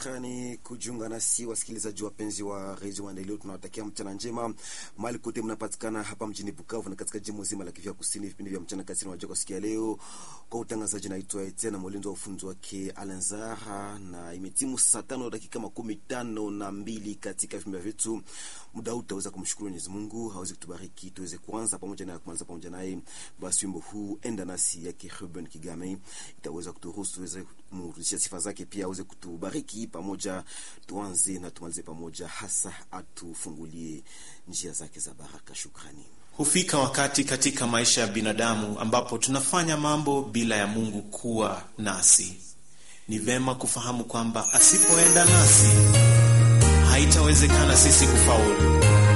Shukrani kujiunga nasi wasikilizaji wapenzi wa redio Maendeleo, tunawatakia mchana njema mahali kote mnapatikana hapa mjini Bukavu na katika jimbo zima la Kivu Kusini. Vipindi vya mchana kati na kusikia leo kwa utangazaji, naitwa Etienne Molindo wa ufunzi wake Alenzara, na imetimu saa tano dakika makumi tano na mbili katika vipindi vyetu. Muda huu tutaweza kumshukuru Mwenyezi Mungu hawezi kutubariki tuweze kuanza pamoja na kuanza pamoja naye. Basi wimbo huu enda nasi yake Ruben Kigame itaweza kuturuhusu tuweze kumrudishia sifa zake, pia aweze kutubariki pamoja, tuanze na tumalize pamoja, hasa atufungulie njia zake za baraka. Shukrani. Hufika wakati katika maisha ya binadamu ambapo tunafanya mambo bila ya Mungu kuwa nasi. Ni vema kufahamu kwamba asipoenda nasi haitawezekana sisi kufaulu.